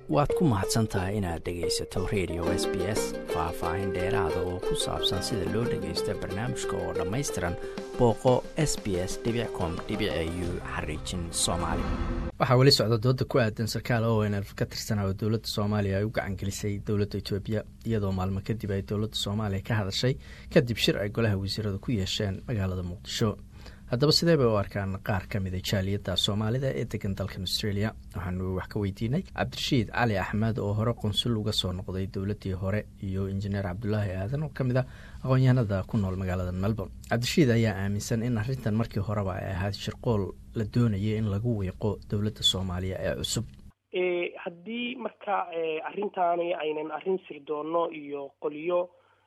waad ku mahadsan tahay inaad dhegaysato radio s b s faah-faahin dheeraada oo ku saabsan sida loo dhagaysto barnaamijka oo dhammaystiran booqo s b s com u xariijin soomaali waxaa weli socda dooda ku aadan sarkaal ownf ka tirsanaa oo dowladda soomaaliya ay u gacangelisay dowladda etoobiya iyadoo maalmo kadib ay dowladda soomaaliya ka hadashay kadib shir ay golaha wasiirada ku yeesheen magaalada muqdisho haddaba sidee bay u arkaan qaar ka mida jaaliyadda soomaalida ee degan dalkan australia waxaanu wax ka weydiinay cabdirashiid cali axmed oo hore qunsul uga soo noqday dowladdii hore iyo injineer cabdulaahi aadan oo ka mid a aqoon-yahanada ku nool magaalada melbourne cabdirashiid ayaa aaminsan in arrintan markii horeba ay ahayd shirqool la doonayay in lagu wiiqo dowladda soomaaliya ee cusub haddii marka arrintaani aynan arrin sirdoonno iyo qoliyo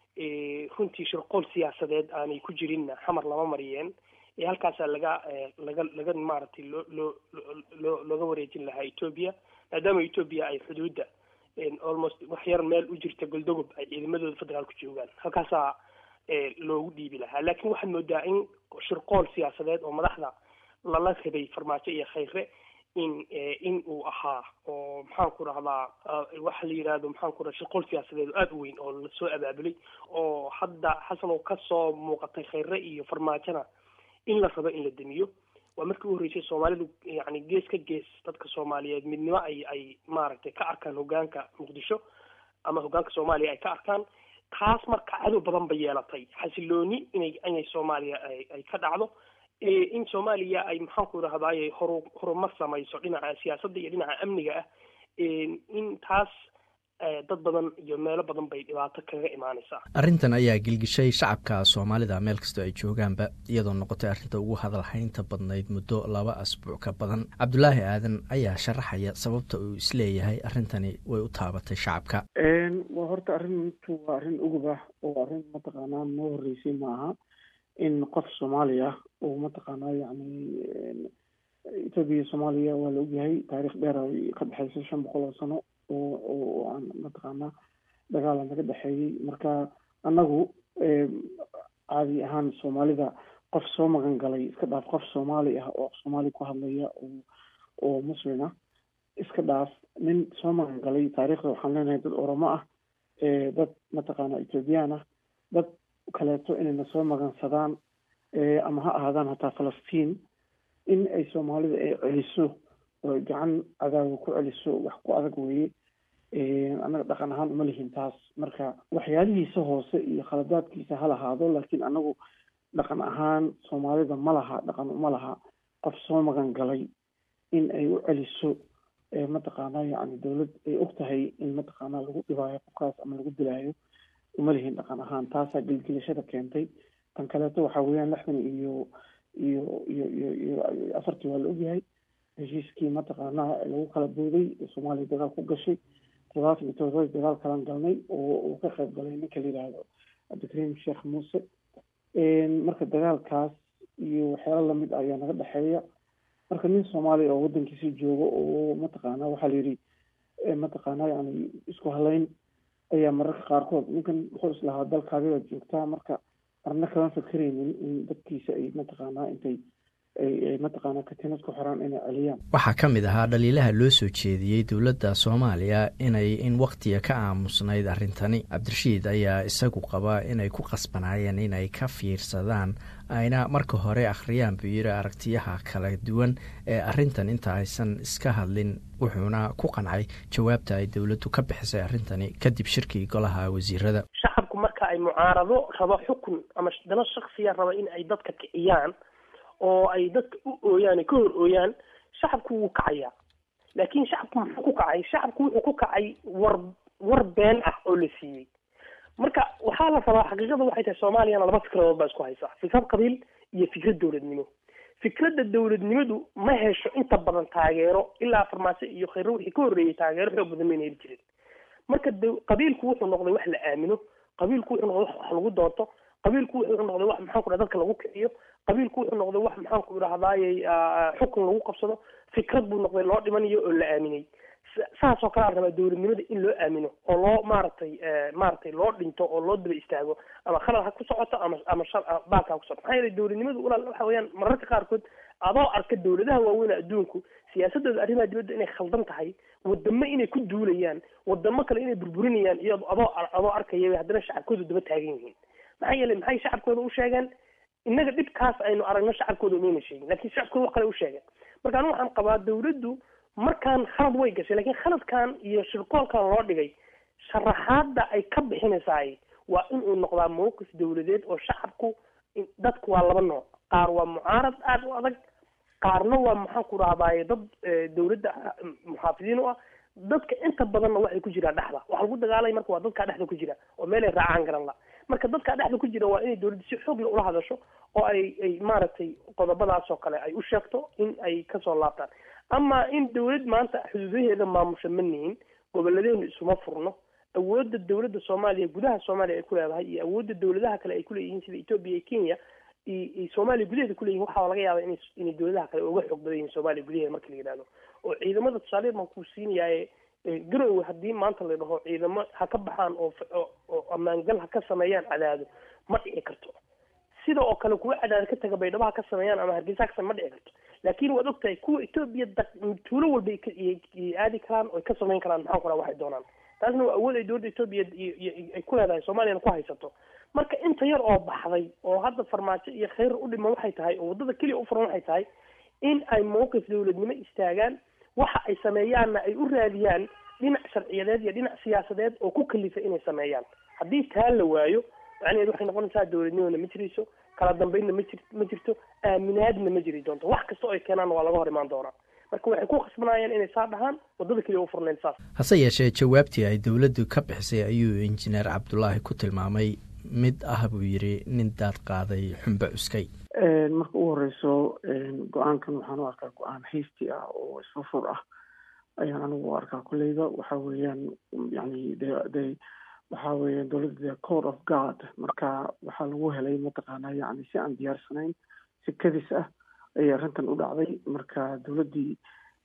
runtii shirqool siyaasadeed aanay ku jirinna xamar lama mariyeen halkaasaa laga laga laga maaragtay loo loo loo looga wareejin lahaa etoobiya maadaama etoobiya ay xuduudda almost wax yar meel u jirta goldogob ay ciidamadooda federaalku joogaan halkaasaa loogu dhiibi lahaa laakiin waxaad moodaa in shirqool siyaasadeed oo madaxda lala rabay farmaajo iyo khayre in in uu ahaa oo maxaan ku rahdaa waxa la yidhahdo maxaan ku raha shirqool siyaasadeed oo aada u weyn oo lasoo abaabulay oo hadda xasan oo kasoo muuqatay khayre iyo farmaajona in la rabo in la damiyo waa markii u horreysay soomaalidu yani gees ka gees dadka soomaaliyeed midnimo ay ay maaragtay ka arkaan hogaanka muqdisho ama hogaanka soomaaliya ay ka arkaan taas marka cadow badan bay yeelatay xasilooni inay inay soomaaliya ay ka dhacdo in soomaaliya ay maxaan ku idhahdaay horu horumar samayso dhinaca siyaasadda iyo dhinaca amniga ah in taas dad badan iyo meelo badan bay dhibaato kaga imaanaysaa arrintan ayaa gilgishay shacabka soomaalida meel kastoo ay joogaanba iyadoo noqotay arrinta ugu hadalhaynta badnayd muddo laba asbuuc ka badan cabdulaahi aadan ayaa sharaxaya sababta uu isleeyahay arrintani way u taabatay shacabka waa horta arrintu waa arrin ugub ah oo arrin mataqaanaa noo horreysay ma aha in qof soomaaliya uu mataqaanaa yacni etoobiya iyo soomaaliya waa la ogyahay taariikh dheer ay ka dhexeysa shan boqol oo sano oo oo aan mataqaanaa dagaala naga dhexeeyey marka annagu caadi ahaan soomaalida qof soo magan galay iska dhaaf qof soomaali ah oo soomaali ku hadlaya oo oo muslim ah iska dhaaf nin soo magan galay taariikhda waxaan leenahay dad oromo ah dad mataqaanaa ethoobiyan ah dad kaleeto inayna soo magansadaan ama ha ahaadaan hataa falastiin in ay soomaalida ay celiso oo gacan cadaawa ku celiso wax ku adag weeye annaga dhaqan ahaan uma lihin taas marka waxyaalihiisa hoose iyo khaladaadkiisa ha lahaado laakiin annagu dhaqan ahaan soomaalida ma laha dhaqan uma laha qof soo magan galay in ay u celiso mataqaanaa yacni dawlad ay og tahay in mataqaanaa lagu dhibaayo qofkaas ama lagu dilaayo uma lihin dhaqan ahaan taasaa gelgelashada keentay tan kaleeto waxaa weeyaan lixdan iyo iyo iyo iyo iyo afartii waa la ogyahay heshiiskii mataqaanaa lagu kala booday soomaaliya dagaal ku gashay todobaatan iyo todobadii dagaal kalan galnay oo uu ka qayb galay ninka la yidhaahdo cabdikariim sheekh muuse marka dagaalkaas iyo waxyaalo lamid ayaa naga dhexeeya marka nin soomaaliya oo waddankiisi jooga oo mataqaanaa waxaa la yidhi mataqaanaa yani isku halayn ayaa mararka qaarkood ninkan wuxuu islahaa dalkaadi baad joogtaa marka marna kama fakeraynin in dadkiisa ay mataqaanaa intay ay mataqaanaa katiinad ku xiraan inay celiyaan waxaa ka mid ahaa dhaliilaha loo soo jeediyey dowladda soomaaliya inay in wakhtiga ka aamusnayd arrintani cabdirashiid ayaa isagu qabaa inay ku qasbanaayeen inay ka fiirsadaan ayna marka hore akhriyaan buu yidhi aragtiyaha kala duwan ee arrintan inta aysan iska hadlin wuxuuna ku qancay jawaabta ay dowladdu ka bixisay arrintani kadib shirkii golaha wasiirada shacabku marka ay mucaarado rabo xukun ama dano shaksiya raba in ay dadka kiciyaan oo ay dadka u ooyaan ay ka hor ooyaan shacabku wuu kacayaa laakiin shacabku muxuu ku kacay shacabku wuxuu ku kacay war war been ah oo la siiyey marka waxaa la rabaa xaqiiqada waxay tahay soomaaliyana laba fikradood baa isku haysaa fikrad qabiil iyo fikrad dowladnimo fikradda dowladnimadu ma hesho inta badan taageero ilaa farmaajo iyo khayre wixii ka horreeyay taageero xoog badan mayna heli jirin marka qabiilku wuxuu noqday wax la aamino qabiilku wuxuu noqday wax wax lagu doonto qabiilku wuxuu noqday wax maxaan ku dhaha dadka lagu kiciyo qabiilku wuxuu noqday wax maxaan ku idhahdaayey xukun lagu qabsado fikrad buu noqday loo dhimanayo oo la aaminay saas oo kale aan rabaa dowladnimada in loo aamino oo loo maaragtay maaragtay loo dhinto oo loo daba istaago ama khalad ha ku socoto ama ama shar baalka ha ku socoto maxaa yeelay dowladnimadu walaal waxa weeyaan mararka qaarkood adoo arka dawladaha waaweyn adduunku siyaasadooda arrimaha dibadda inay khaldan tahay wadamo inay ku duulayaan wadamo kale inay burburinayaan iyo adoo adoo arkaya haddana shacabkooda daba taagan yihiin maxaa yeelay maxay shacabkooda u sheegeen innaga dhibkaas aynu aragno shacabkooda umayna sheegin lakin shacabkooda wax kale u sheegeen marka anu waxaan qabaa dawladdu markaan khalad way gashay lakin khaladkan iyo shirqoolkan loo dhigay sharaxaada ay ka bixinaysaay waa in uu noqdaa mawqif dawladeed oo shacabku dadku waa laba nooc qaar waa mucaarad aada u adag qaarna waa maxaan ku rahdaye dad dawladda muxaafidiin u ah dadka inta badanna waxay ku jiraan dhexda waxa lagu dagaalay marka waa dadkaa dhexda ku jira oo meelay raacaan garan la marka dadkaa dhexda ku jira waa inay dawladda si xoog la ula hadasho oo ay ay maaragtay qodobadaas oo kale ay u sheegto in ay kasoo laabtaan ama in dawlad maanta xuduudaheeda maamusha ma nihin gobolladeenu isuma furno awoodda dawladda soomaaliya gudaha soomaaliya ay ku leedahay iyo awoodda dawladaha kale ay kuleeyihiin sida etoobiya iyo kenya iyo soomaaliya gudaheeda kuleeyihin waxaa laga yaaba ina inay dawladaha kale uga xoog badan yihin soomaaliya gudaheeda marka la yidhahdo oo ciidamada tusaaleed baan kuu siinayaaye garowe haddii maanta la dhaho ciidamo ha ka baxaan oo oo ammaangal ha ka sameeyaan cadaado ma dhici karto sida oo kale kuwa cadaado ka taga baydhabo ha ka sameeyaan ama hargeysa ka ma dhici karto laakin waad ogtahay kuwa etoobiya tuulo walba ay aadi karaan oo ay ka samayn karaan maxaan ku raha waxay doonaan taasna waa awood ay dowladda etoobiya ay ku leedahay soomaaliyana ku haysato marka inta yar oo baxday oo hadda farmaajo iyo khayr u dhiman waxay tahay oo waddada keliya u furan waxay tahay in ay mawqif dawladnimo istaagaan waxa ay sameeyaanna ay u raadiyaan dhinac sharciyadeed iyo dhinac siyaasadeed oo ku kalifa inay sameeyaan haddii taa la waayo macnaheed waxay noqonaysaa dawladnimona ma jirayso kala dambeynna ma jir ma jirto aaminaadna ma jiri doonto wax kasta oo ay keenaanna waa laga hor imaan doonaa marka waxay ku khasbanayaan inay saa dhahaan waddada keliya u furnayn saas hase yeeshee jawaabtii ay dowladdu ka bixisay ayuu injineer cabdulaahi ku tilmaamay mid ah buu yidhi nin daad qaaday xumbe cuskay marka u horeyso go-aankan waxaan u arkaa go-aan haysti ah oo isfurfur ah ayaan anigu u arkaa kolleyba waxa weeyaan yani de de waxa weeyaan dowladda court of god marka waxaa lagu helay mataqaanaa yani si aan diyaarsanayn si kadis ah ayay arrintan u dhacday marka dowladdii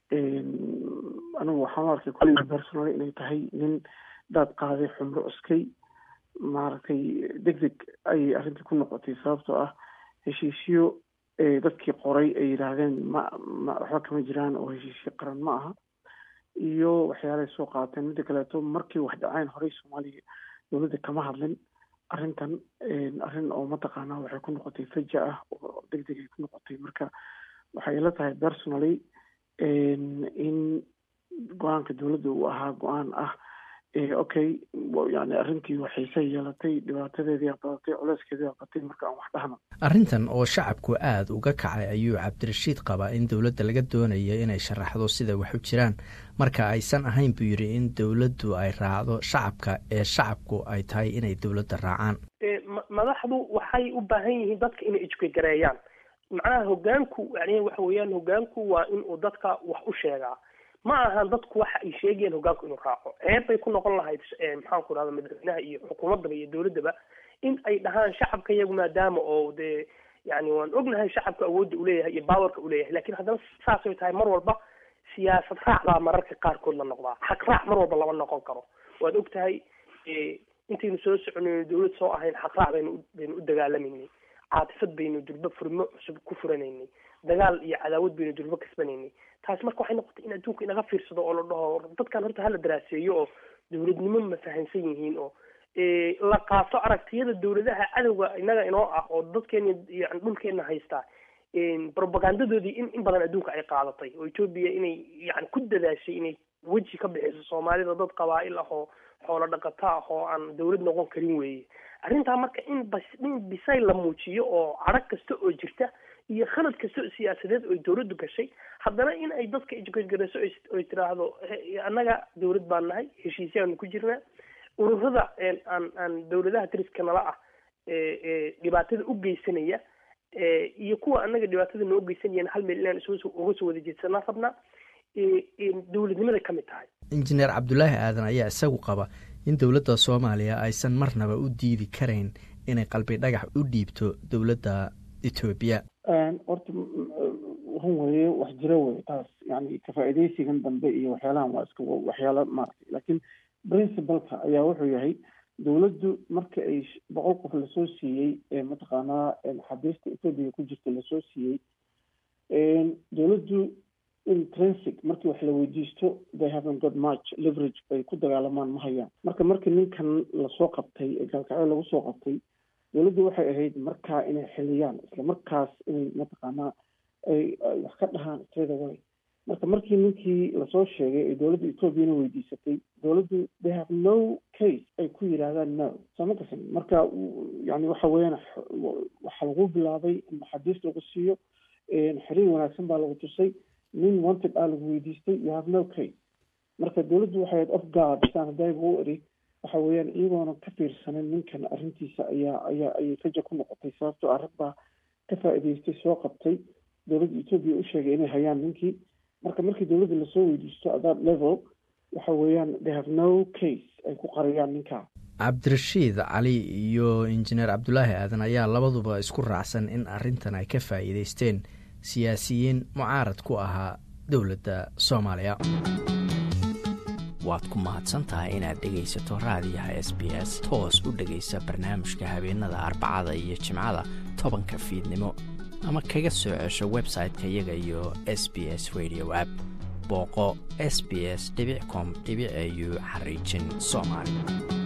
anigu waxaan u arkay kolleyba personal inay tahay nin daad qaaday xumro cuskay maaragtay deg deg ayay arrintii ku noqotay sababtoo ah heshiisyo dadkii qoray ay yidhaahdeen ma ma waxba kama jiraan oo heshiisyo qaran ma aha iyo waxyaalahay soo qaateen midda kaleeto markii wax dhaceen horey soomaaliya dowladda kama hadlin arrintan arrin oo mataqaanaa waxay ku noqotay faja ah oo deg deg ay ku noqotay marka waxay ila tahay personally in go-aanka dowladda uu ahaa go-aan ah okay yani arrintii waxayse yeelatay dhibaatadeedii badatay culeyskeedii batay marka aan wax dhahno arrintan oo shacabku aada uga kacay ayuu cabdirashiid qabaa in dowladda laga doonayo inay sharaxdo sida wax u jiraan marka aysan ahayn buu yidhi in dowladdu ay raacdo shacabka ee shacabku ay tahay inay dowladda raacaan madaxdu waxay u baahan yihiin dadka inay ijkagareeyaan macnaha hogaanku yani waxa weeyaan hogaanku waa inuu dadka wax u sheegaa ma ahan dadku waxa ay sheegayeen hogaanku inuu raaco ceeb bay ku noqon lahayd maxaan ku rahda madaxweynaha iyo xukuumaddaba iyo dowladdaba in ay dhahaan shacabka iyagu maadaama oo dee yani waan ognahay shacabka awoodda uleeyahay iyo baawarka uleeyahay lakin haddana saasay tahay mar walba siyaasad raac baa mararka qaarkood la noqdaa xaq raac mar walba lama noqon karo waad og tahay intaynu soo soconayno dowlad soo ahayn xaq raac baynu baynu u dagaalameynay caatifad baynu durbo furmo cusub ku furanaynay dagaal iyo cadaawad baynu durbo kasbanaynay taasi marka waxay noqotay in adduunka inaga fiirsado oo la dhaho dadkan horta hala daraaseeyo oo dowladnimo ma fahansan yihiin oo la qaato aragtiyada dowladaha cadowga inaga inoo ah oo dadkeena yani dhulkeena haystaa propagandadoodii in in badan adduunka ay qaadatay oo etoobiya inay yani ku dadaashay inay weji ka bixiso soomaalida dad qabaa-il ah oo xoolo dhaqato ah oo aan dowlad noqon karin weeye arrintaa marka in bas in bisay la muujiyo oo cadhag kasta oo jirta iyo khalad kasta oo siyaasadeed oo dowladdu gashay haddana in ay dadka ijgargarayso oy tiraahdo annaga dowlad baan nahay heshiisyaanu ku jirnaa ururada aan aan dowladaha dariska nala ah dhibaatada u geysanaya iyo kuwa annaga dhibaatada noo geysanayana hal meel inaan is uga soo wada jeedsanaa rabnaa dowladnimada ka mid tahay injineer cabdulaahi aadan ayaa isagu qaba in dowladda soomaaliya aysan marnaba u diidi karayn inay qalbi dhagax u dhiibto dowladda etoobiya horta run weye wax jira wey taas yani kafaa-ideysigan dambe iyo waxyaalahan waa iska waxyaala maaragtay laakiin principalka ayaa wuxuu yahay dowladdu marka ay boqol qof lasoo siiyey mataqaanaa xabiista etoobiya ku jirta lasoo siiyey dowladdu intrinsic markii wax la weydiisto they haven't got much leverage bay ku dagaalamaan ma hayaan marka markii ninkan lasoo qabtay ee gaalkacyo lagu soo qabtay dowladdu waxay ahayd markaa inay xiliyaan isla markaas inay mataqaanaa ay wax ka dhahaan straight away marka markii ninkii lasoo sheegay ee dowladda ethoobiana weydiisatay dowladdu they have no case ay ku yidhaahdaan no soo ma gasan marka yani waxa weeyaan waxaa lagu bilaabay in maxaabiis lagu siiyo xiriir wanaagsan baa lagu tusay nin wanted ah lagu weydiistay you have no case marka dowladdu waxay ahayd of guard saan hadayba u eri waxa weeyaan iyagoona ka fiirsanin ninkan arrintiisa ayaa ayaa ayay raja ku noqotay sababtoo arag baa ka faa'iidaystay soo qabtay dowladda etoobiya u sheegay inay hayaan ninkii marka markii dowladda lasoo weydiisto at that level waxa weeyaan they have no case ay ku qariyaan ninkaa cabdirashiid cali iyo injineer cabdulaahi aadan ayaa labaduba isku raacsan in arrintan ay ka faa'iidaysteen siyaasiyiin mucaarad ku ahaa dowladda soomaaliya waad ku mahadsan tahay inaad dhegaysato raadiyaha s b s toos u dhegaysa barnaamijka habeenada arbacada iyo jimcada tobanka fiidnimo ama kaga soo cesho website-ka iyaga iyo s b s radio app booqo s b s com au xariijin soomaali